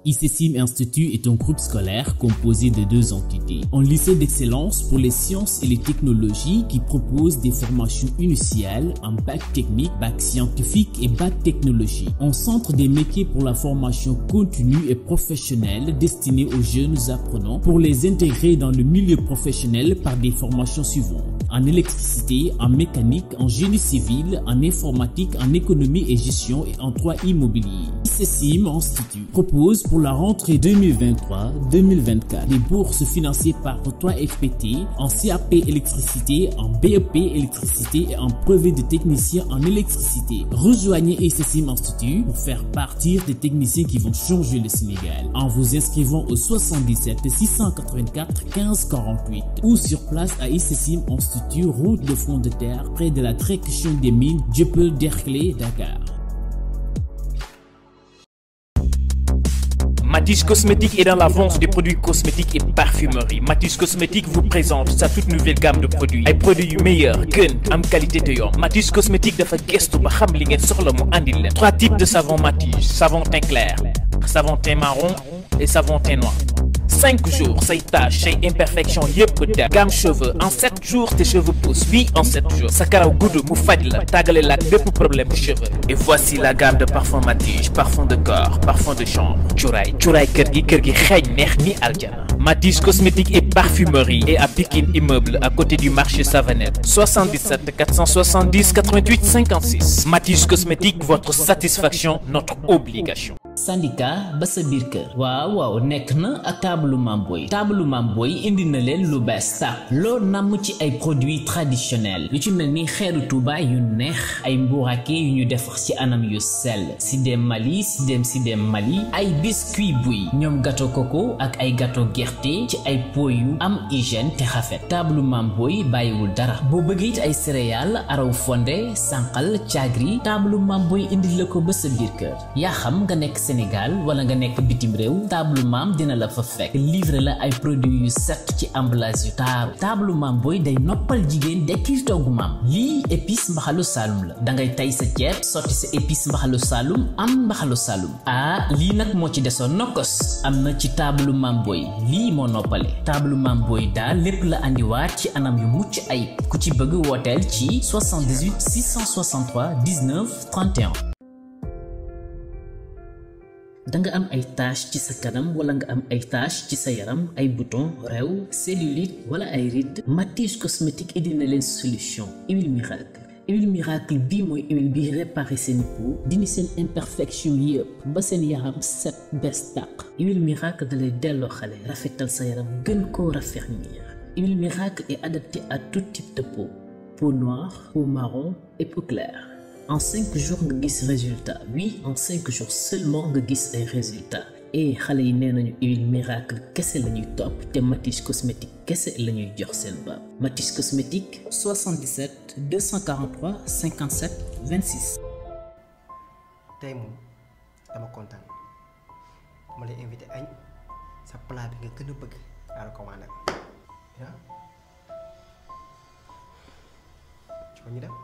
ICSIM Institut est un groupe scolaire composé de deux entités. Un lycée d'excellence pour les sciences et les technologies qui propose des formations initiales en bac technique, bac scientifique et bac technologie. Un centre des métiers pour la formation continue et professionnelle destiné aux jeunes apprenants pour les intégrer dans le milieu professionnel par des formations suivantes. En électricité, en mécanique, en génie civil, en informatique, en économie et gestion et en droit immobilier. ICSIM Institut propose pour la rentrée 2023-2024 des bourses financées par 3FPT en CAP électricité, en BEP électricité et en brevet de technicien en électricité. Rejoignez ICSIM Institut pour faire partir des techniciens qui vont changer le Sénégal en vous inscrivant au 77 684 15 48 ou sur place à ICSIM Institut, route de front de terre, près de la direction des mines Dieuppeul Derklé, Dakar. Matisse Cosmétique est dans la vente des produits cosmétiques et parfumerie. Matisse Cosmétique vous présente sa toute nouvelle gamme de produits. ay produits yu meilleur gën am qualité te yomb Matisse Cosmétique dafa gestu ba xam li ngeen soxla mu andil leen. trois types de savon Matisse savon teint clair savon teint marron et savon teint noir. 5 jours say taches say imperfections yëpp der gamme cheveux en 7 jours tes cheveux poussent oui en 7 jours sa karaw gudd mu faj la tàggale la ak bépp problème cheveux et voici la gamme de parfum Matisse parfum de corps parfum de chambre cuuraay cuuraay kër gi kër gi xeeñ neex ni aljana Matisse cosmétique et parfumerie et à Pikine immeuble à côté du marché Savanette 77 470 88 56 Matisse cosmétique votre satisfaction notre obligation syndicat ba sa biir kër waaw waaw nekk na ak taabalu Mamboy taabalu Mamboy indi na leen lu bees tàq loo namm ci ay produits traditionnels lu ci mel ni xeeru Tuuba yu neex ay mbuurake yu ñu defar ci anam yu sell si dem Mali si dem si dem Mali ay biscuit buy ñoom gâteau coco ak ay gâteau gerte ci ay pot yu am hygiène te rafet taabalu Mamboy bàyyiwul dara boo bëggee it ay céréales araw fonde sànqal caagri taabalu Mamboy indi la ko ba sa biir kër yaa xam nga nekk Sénégal wala nga nekk bitim réew table maam dina la fa fekk livre la ay produits yu set ci emballage yu taaru table maam booy day noppal jigéen dekkil togg maam lii épice mbaxalu saalum la dangay tay sa ceeb sotti sa épice mbaxalu saalum am mbaxalu saalum ah lii nag moo ci desoon nokkos am na ci table maam booy lii moo noppale table maam booy daal lépp la andiwaat ci anam yu mucc ayib ku ci bëgg wooteel ci 78 663 19 31 danga am ay tache ci sa kanam wala nga am ay tache ci sa yaram ay bouton réew cellulite wala ay rides Matisse cosmétique indi na leen solution huile miracle huile miracle bii mooy huile bi réparé seen peau dindi seen imperfection yëpp ba seen yaram set bees tàq huile miracle da lay delloo xale rafetal sa yaram gën koo raffermir huile miracle est adaptée à tout type de peau peau noire peau marron et peau claire en cinq jours nga gis résultat oui en cinq jours seulement nga gis ay résultats et xale yi nee nañu huile miracle kese la ñuy topp te Matisse cosmétique kese la ñuy jox seen baab Matisse cosmétique 77 243 57 26. tey moom dama kontaan ma lay invité añ sa plat bi nga gën a bëgg daa la commandé ah ci ko ñu dem.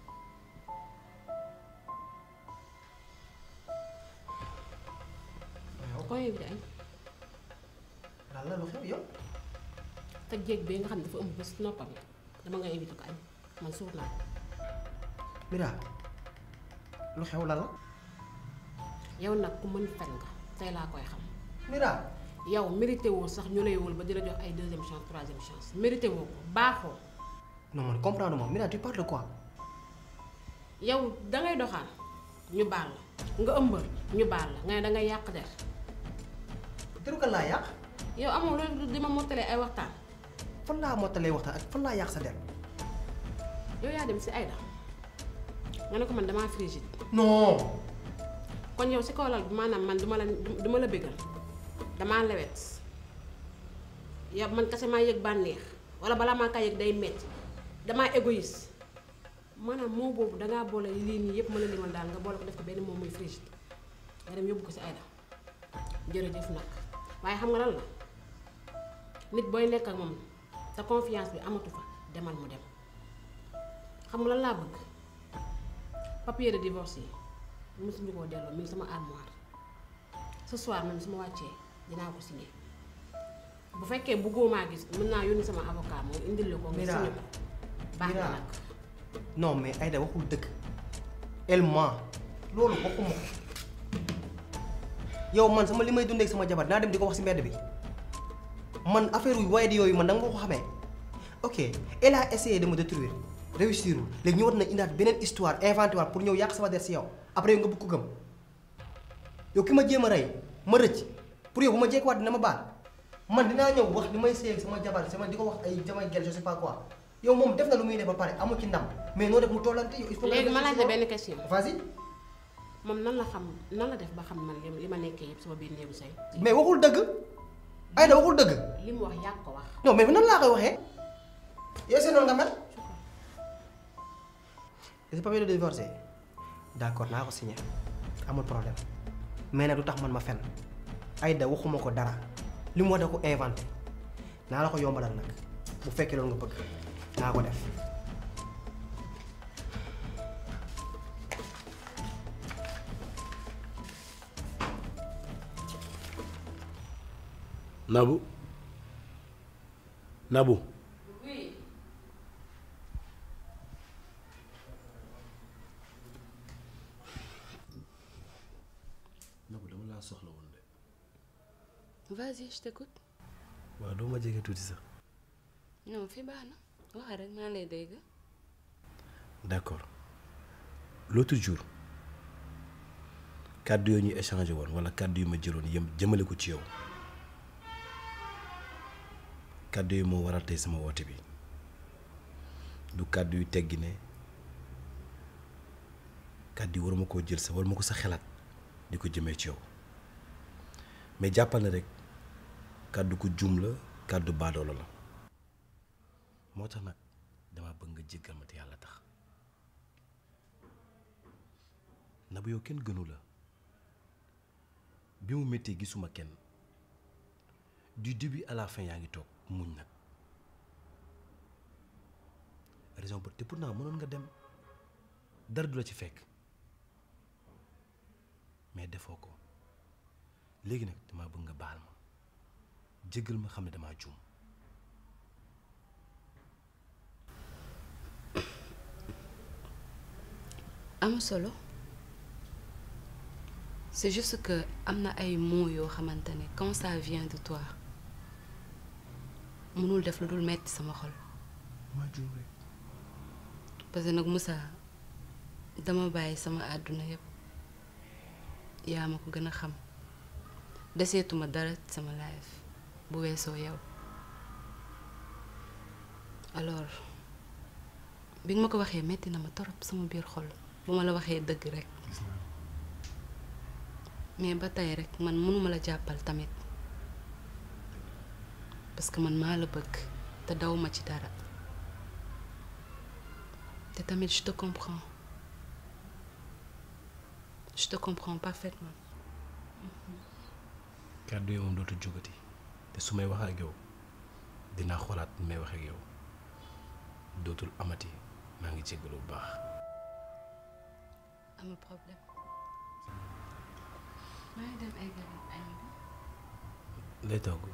koo invité añ lan la lu xew yow. te jéeg bi nga xam ne dafa ëmb ba si noppam yi dama nga invité ko añ man suur naa ko Mira lu xew lan la. yow nag ku mën fen nga tey laa koy xam Mira. yow mérité woo sax ñu lay wul ba di la jox ay deuxième chance troisième chance mérité woo ko baaxoo non man comprendre moom Mira tu parles de quoi. yow dangay doxaan ñu baal la nga ëmbal ñu baal la nga ne dangay yàq der teru kan laa yàq. yow amoo loolu di ma mottalee ay waxtaan fan laa mottalee waxtaan ak fan laa yàq sa der. yow yaa dem si Aïda nga ne ko man damaa frigide non. kon yow si kaw lal bi maanaam man duma la duma la bégal damaa lewet yow man kese maa yëg bànneex wala balaa maa kaa yëg day metti damaa égoïste maanaam moo boobu dangaa boole lii nii yëpp mën a limal daal nga boole ko def ko benn moom muy frigide nga dem yóbbu ko si Aïda jërëjëf nag waaye xam nga lan la nit booy nekk ak moom sa confiance bi amatu fa demal mu dem xam nga lan laa bëgg papier de divorce yi mosuñu koo delloo mi ngi sama armoire ce soir même su ma wàccee dinaa ko signé bu fekkee bëggoo maa gis mën naa yónni sama avocat moom indil la ko nga Mira. signé ko baax na Mira. nag non mais Aïda waxul dëgg elle ment loolu waxuma ko yow man sama li may dundee ak sama jabar dinaa dem di ko wax si mbedd bi man affaire yu waaye di yooyu man da nga ma ko xamee ok elle a essayé de me détruire réussir léegi ñu war na indaat beneen histoire inventé waat pour ñëw yàq sama der si yow après yow nga bëgg ko gëm yow ki ma jéem a rey ma rëcc pour yow bu ma jekkuwaat dina ma baal man dinaa ñëw wax li may séy ak sama jabar sama di ko wax ay jamay gel je sais pas quoi yow moom def na lu muy def ba pare amu ci ndam mais noo def mu tollante yow il faut que léegi nga ma def laaj ci la moom. benn question vas-y moom nan la xam nan la def ba xam man li li ma nekkee yëpp sama biir néegu say mais waxul dëgg Aïda waxul dëgg li mu wax yàgg ko wax non mais nan laa koy waxee yow seen noonu nga mel ce papier de divorce d'accord naa ko signé amul problème mais nag du tax man ma fen Aïda waxuma ko dara li mu wax da ko inventé naa la ko yombalal nag bu fekkee loolu nga bëgg naa ko def Nabou Nabou Nabou dama laa soxla woon de Vas-y, je t'écoute. waaw doo ma jege tuuti sax Non, fii baax na. Wax rek maa lay dégg. d'accord l'autre jour kàddu yooyu ñu échangé woon wala kàddu yu ma jëloon yëm jëmale ko ci yow kàddu yi moo waral tey sama woote bi du kàddu yu teggi ne kàddu yi waruma koo jël sa waruma ko sa xelaat di ko jëmee ci yow mais jàppal na rek kàddu ko jum la kàddu baadoolo la moo tax nag dama bëgg nga jéggal ma te yàlla tax na bu yow kenn gënu la bi mu méttee gisuma kenn du début à la fin yaa ngi toog muñ nag raison pour te pourtant mënoon nga dem dara du la ci fekk mais defoo ko léegi nag dama bëgg nga baal ma jéggal ma xam ne damaa juum am solo c'est juste que am na ay mots yoo xamante ne quand ça vient de toi mënul def lu dul metti sama xol damaa juum rek parce que nag Moussa dama bàyyi sama àdduna yépp yaa ma ko gën a xam deseetuma dara ci sama life bu weesoo yow alors bi nga ma ko waxee metti na ma torop sama biir xol bu ma la waxee dëgg rek mais ba tey rek man mënuma la jàppal tamit parce que man maa la bëgg te dawuma ci dara te tamit je te comprends je te comprends parfaitement kàddu yi moom dootu jógati te su may wax ak yow dinaa xoolaat ni may wax ak yow dootul amati maa ngi jéggalu bu baax amul problème maa ngi dem eggali añ bi lay togg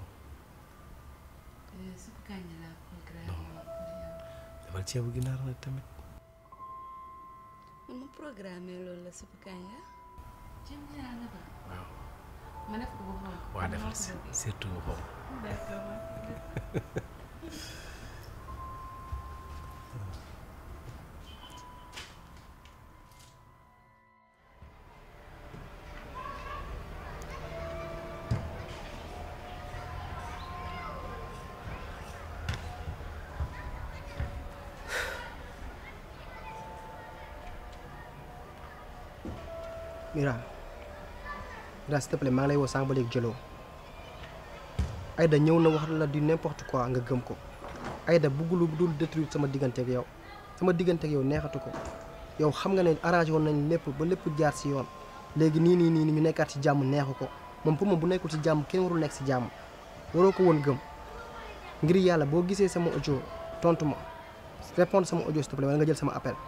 supp kànja laa programme pour yow defal ceebu ginaar nag tamit man ma programme loolu la supp kànja ceeb ginaar la ba waaw ma def ko bu xonk waa defal surtout bu xonq d'accord Mira Mira s'il te plaît maa ngi lay woo sànq ba léegi jëloo Aïda ñëw na wax la du n'importe quoi nga gëm ko Aïda bëggul lu dul détruire sama diggante ak yow sama diggante ak yow neexatu ko yow xam nga ne arrangé woon nañ lépp ba lépp jaar si yoon léegi nii nii nii ñu nekkaat ci jàmm neexu ko moom pour moom bu nekkul ci jàmm kenn warul nekk si jàmm waroo ko woon gëm ngir yàlla boo gisee sama audio tontu ma répondre sama audio s'il te plaît wala nga jël sama appel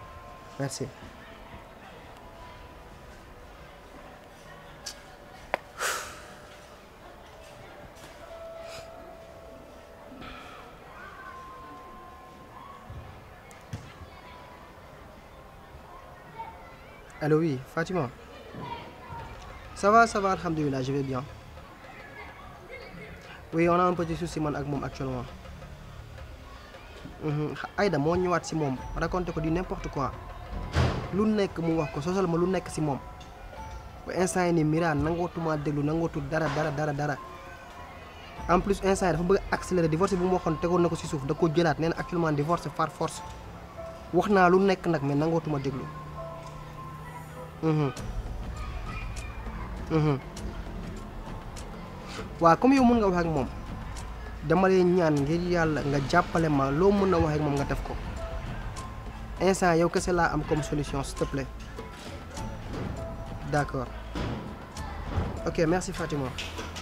merci. Allô, oui, Fatima. Ça va, ça va, alhamdulillah, je vais bien. Oui, on a un petit souci man ak moom actuellement. Mhm, Aïda moo ñëwaat si moom raconté ko di n'importe quoi lu nekk mu wax ko sosal ma lu nekk si moom ba instant yi nii Mira nangootuma déglu nangootul dara dara dara dara en plus instant yi dafa bëgg a accélérer divorce bi mu waxoon tegoon na ko si suuf da ko jëlaat nee na actuellement divorce par force wax naa lu nekk nag mais nangootuma déglu. Mhm. Mhm. waaw comme yow mën nga wax ak moom dama lay ñaan ngir yàlla nga jàppale ma loo mën a wax ak moom nga def ko instant yow kese laa am comme solution s'il te plaît d'accord ok merci Fatima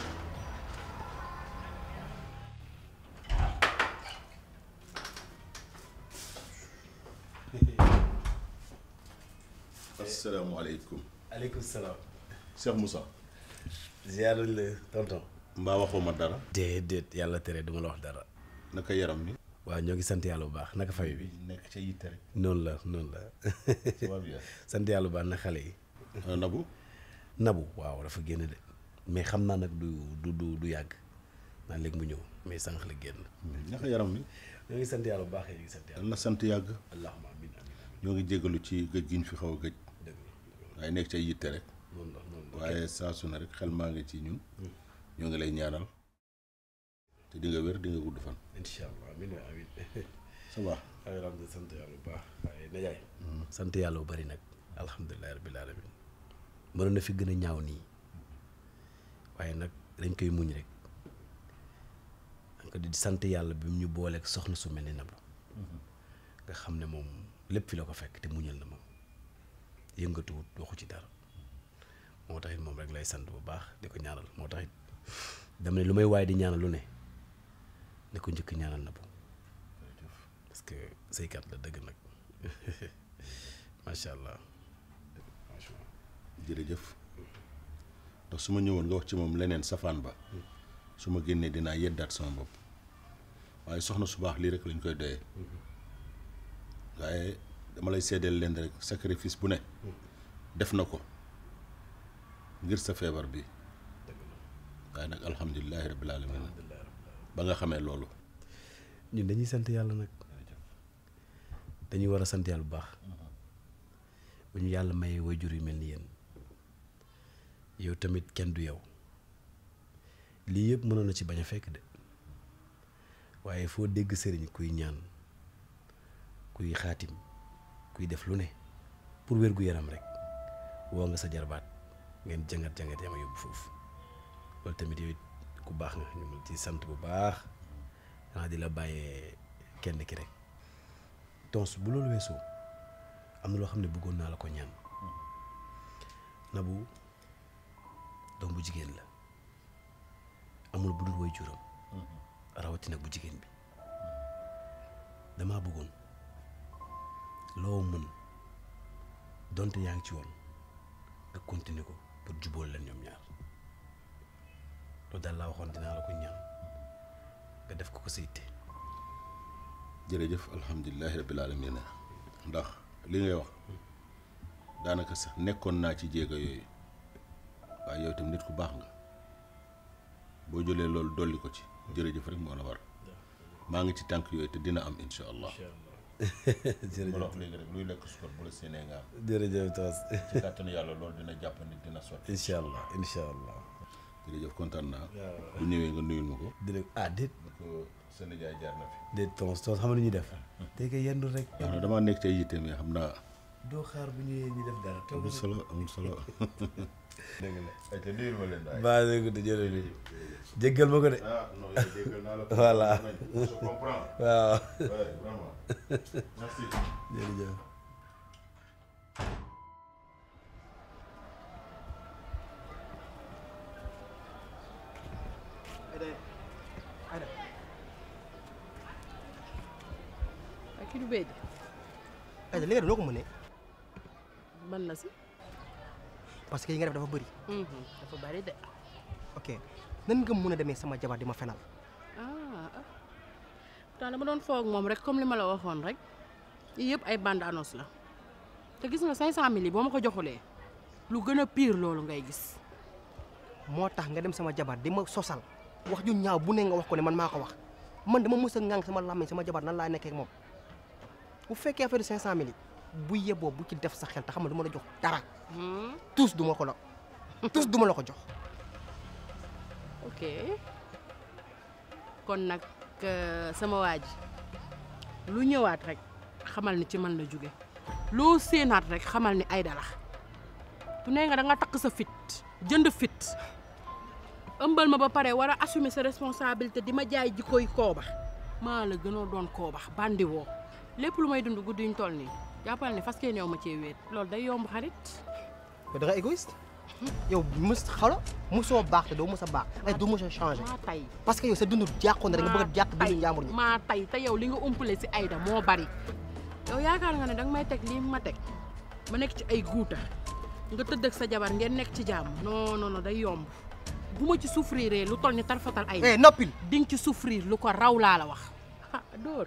asalaamaaleykum aleykum salaam. Cheikh Moussa ziar la tonton. mbaa waxoo ma dara déedéet yàlla tere duma la wax dara. naka yaram mi waaw ñoo ngi sant yàlla bu baax naka famille bi. nekk ca yitte rek noonu la noonu la. ça va bien sant yàlla bu baax na xale yi. ana Nabou nabu waaw dafa génn de mais xam naa nag du du du du yàgg naa léegi mu ñëw mais sànq la génn. naka yaram mi ñoo ngi sant yàlla bu baax ñoo ngi sant yàlla. yal na sant yàgg allahumma amiin amiin ñoo ngi jégalu ci gëj gi ñu fi xaw a gëj dëgg la waaye nekk ca yitte rek noonu la noonu la. waaye saa su ne rek xel maa ngi ci ñun ñoo ngi lay ñaanal te di nga wér di nga gudd fan incha allah amiin waay amiin. ça va alhamdulilah sant yàlla bu baax waaye najaay sant yàlla bu bari nag alhamdulilah rabbil alamin mënoon na fi gën a ñaaw nii waaye nag dañ koy muñ rek donc di sant yàlla bi mu ñu booleeg soxna su mel ni Nabou nga xam ne moom lépp fi la ko fekk te muñal na moom yëngatuwut waxu ci dara moo taxit moom rek lay sant bu baax di ko ñaanal moo taxit dama ne lu may waaye di ñaanal lu ne ne ko njëkk ñaanal Nabou parce que saykat la dëgg nag macha allah macha allah jërëjëf ndax su ma ñëwoon nga wax ci moom leneen safaan ba su ma génnee dinaa yeddaat sama bopp waaye soxna su baax lii rek lañ koy doyee waaye dama lay seedeel leen rek sacrifice bu ne def na ko ngir sa feebar bi waaye nag alhamdulilahi rabbil alamin ba nga xamee loolu ñun dañuy sant yàlla nag dañuy war a sant yàlla bu baax bu ñu yàlla mayee waajur yu mel ni yéen yow tamit kenn du yow lii yëpp mënoon na ci bañ a fekk de waaye foo dégg sëriñ kuy ñaan kuy xaatim kuy def lu ne pour wér gu yaram rek woo nga sa jarbaat ngeen jàngat jàngat yama yóbbu foofu loolu tamit yow it ku baax nga ñu ngi ci sant bu baax xanaa di la bàyyee kenn ki rek tons bu loolu weesoo am na loo xam ne bëggoon naa la ko ñaan Nabou doom bu jigéen la amul bu dul woy juram rawatina bu jigéen bi damaa bëggoon loo mën donte yaa ngi ci woon nga continuer ko pour jubóol leen ñoom ñaar loolu daal laa waxoon dinaa la ko ñaan nga def ko ko sa yitte jërëjëf alhamdulilahi rabbil alamin ndax li ngay wax daanaka sax nekkoon naa ci jéego yooyu waaye yow tam nit ku baax nga boo jëlee loolu dolli ko ci jërëjëf rek moo la war maa ngi ci tànk yooyu te dina am insha allah ma la wax léegi rek luy lekk sukar bu la séenee nga am jërëjëf Toos ci kàttanu yàlla loolu dina jàppandi dina sotti incha allah incha allah jërëjëf kontaan naa bu ñëwee nga nuyul ma ko dina ah déet ni ko sa nijaay jaar na fi déet Toos Toos xam nga lu ñuy def tey kay yendu rek waaw na damaa nekk ca yitte mais xam naa doo xaar bu ñëwee ñu def dara toog amul solo amul solo dëgg la ay te nuyul ma leen daay baa dégg de jërëjëf jéggal ma ko de ah non yow déggal naa la ko Voilà. je comprends waaw ouais vraiment merci jërëjëf Aïda Aïda ak ki du béy de Aïda li nga def noo ko mënee ban la si parce que yi nga def dafa bëri dafa bari de ok nan nga mën a demee sama jabar di ma fenal ah ah pourtant dama doon foog moom rek comme li ma la waxoon rek yii yëpp ay bande annonce la te gis nga 500000 yi boo ma ko joxulee lu gën a pire loolu ngay gis. moo tax nga dem sama jabar di ma sosal wax ju ñaaw bu ne nga wax ko ne man maa ko wax man dama mës a ŋàng sama làmmiñ sama jabar nan laa nekkee ak moom bu fekkee affaire cinq cent mille yi bu yeboo bu ci def sa xel te xam ne du ma la jox dara tous du ma ko la tous du ma la ko jox ok kon nag euh, sama waa ji lu ñëwaat rek xamal ni ci man la jóge loo séenaat rek xamal ni ay dala tu nee nga da nga takk sa fit jënd fit ëmbal ma ba pare war a assumer sa responsabilité di ma jaay jikkoy kooba maa la gënoo doon kooba bandi woo lépp lu may dund guddi ñu toll nii jàppal ne fas kee ñëw ma cee wéet loolu day yomb xarit yow da nga égoïste yow mus xalo musoo baax te doo mus a baax ay doo mus a changé maa tay parce que yow sa dund jàqoon na rek nga bëgg a jàq tay dundu njàmbur ñi maa tay te yow li nga umpale si Aïda moo bari yow yaakaar nga ne danga may teg lii ma teg ma nekk ci ay guuta nga tëdd ak sa jabar ngeen nekk ci jàmm non non non day yomb bu ma ci souffrir lu toll ni tarfatal ay eh noppil di nga ci souffrir lu ko raw laa la wax ah dóor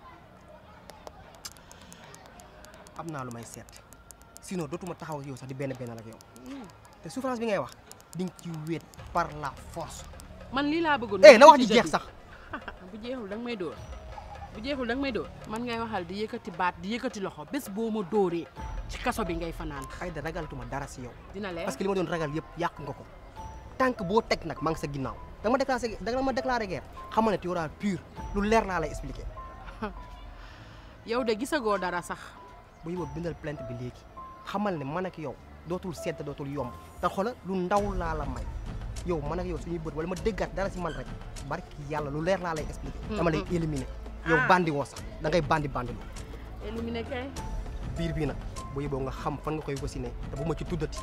am naa lu may seet sinon dootuma taxaw ak yow sax di benn benn ak yow te souffrance bi ngay wax di nga ci wéet par la force man lii laa bëggoon eh na wax ji jeex sax bu jeexul danga may dóor bu jeexul danga may dóor man ngay waxal di yëkkati baat di yëkkati loxo bés boo ma dóoree ci kaso bi ngay fanaan ay da ragaltuma dara si yow dina leer parce que li ma doon ragal yëpp yàq nga ko tànk boo teg nag maa ngi sa ginnaaw da nga ma déclaré da nga ma déclaré guerre xamal ne tu auras pur lu leer laa lay expliqué yow de gisagoo dara sax bu yóbboo bindal plainte bi léegi xamal ne man ak yow dootul sedd dootul yomb te xoola lu ndaw laa la may yow man ak yow suñuy bët wala ma déggaat dara si man rek barki yàlla lu leer laa lay expliqué dama lay éliminer yow bandi woo sax da ngay bandi bandi lu éliminé kay biir bii nag bu yóbboo nga xam fan nga koy wasine te bu ma ci tuddati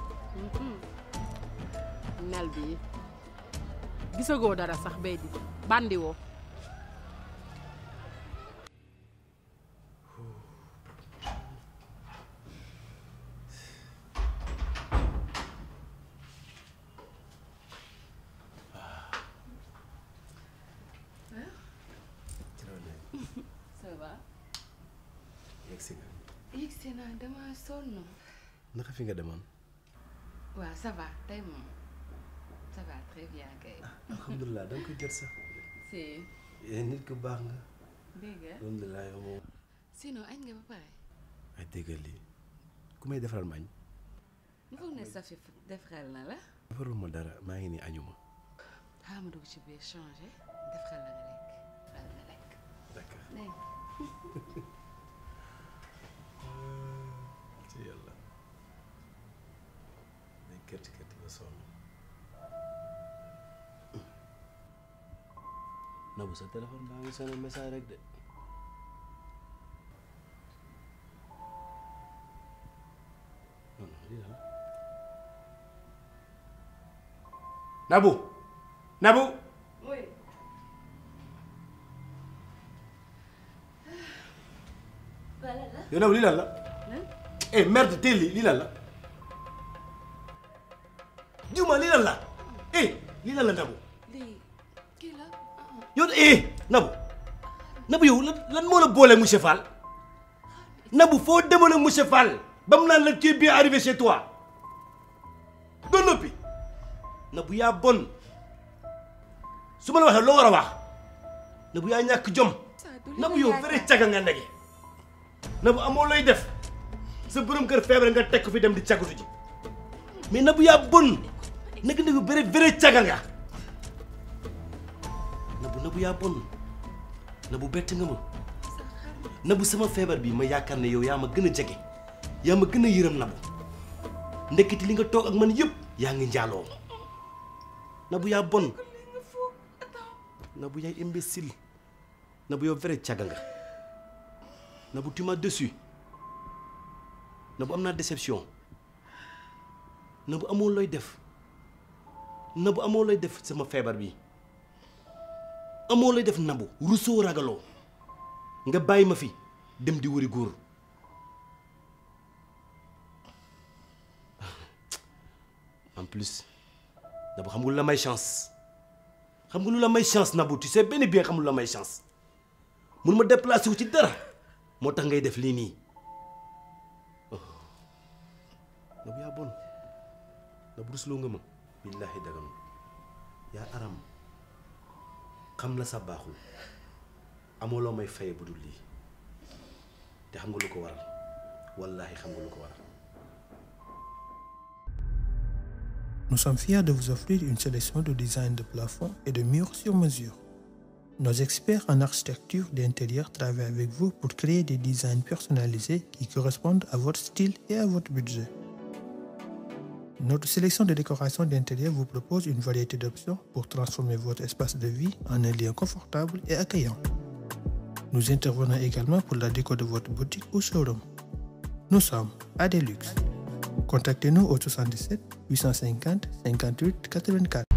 nel bi gisagoo dara sax bay di bandi woo ça va yegg si nga yëg si naa dama sonn naka fi nga demoon waaw ça va tey moom ça va très bien kay alhamdulilah da nga koy jot sax si nit ku baax nga dégg nga alhamdulilah yow moom sinon añ nga ba pare ay déggal lii ku may defaral ma añ mu foog ne Safi def xel na la defarul ma dara maa ngi nii añuma xaaral ma dugg ci biir changé def xel la nga lekk daal nga lekk d'accord dégg nga ci yàlla day kërti kërti ba sonn Nabou sa téléphone baa ngi sonné message rek de non non lii la Nabou Nabou yow Nabou lii lan la eh merde teel lii lii lan la Juma lii lan la eh lii lan la Nabou lii kii la yow eh Nabou Nabou yow lan lan moo la boole monsieur Fall Nabou foo demoon ak monsieur Fall ba mu naan la tu es bien arrivé chez toi ba noppi Nabou yaa bon su ma la waxee loo war a wax Nabou yaa ñàkk jom Nabou yow vrai caga nga ndege Nabou amoo looy def sa borom kër feebar nga teg ko fi dem di cagatu ji mais Nabou yaa bon nag Nabou vrai vrai caga nga Nabou Nabou yaa bon Nabou bett nga ma Nabou sama feebar bi ma yaakaar ne yow yaa ma gën a jege yaa ma gën a yërëm Nabou ndeketi li nga toog ak man yëpp yaa ngi njaaloo Nabou yaa bon Nabou yaay imbécile Nabou yow vrai caga nga Nabou tu m'as déçu Nabou am naa déception Nabou amoo looy def Nabou amoo looy def sama feebar bi amoo looy def Nabou rusoo ragaloo nga bàyyi ma fi dem di wëri góor en plus Nabou xam nga lu la may chance xam nga lu la may chance Nabou tu sais benn bien xam lu la may chance mun ma déplacé wu ci dara moo tax ngay def lii nii Nabou yaa bon Nabou rusloo nga ma billaahi dagam yaa aram xam la sa baaxul amoo loo may faye bu dul lii te xam nga lu ko waral wallaahi xam nga lu ko waral Nous sommes fiers de vous offrir une sélection de designs de plafond et de murs sur mesure. Nos experts en architecture d'intérieur travaillent avec vous pour créer des designs personnalisés qui correspondent à votre style et à votre budget. Notre sélection de décoration d'intérieur vous propose une variété d'options pour transformer votre espace de vie en un lieu confortable et accueillant. Nous intervenons également pour la déco de votre boutique ou showroom. Nous sommes à Deluxe. Contactez-nous au 77 850 58 84.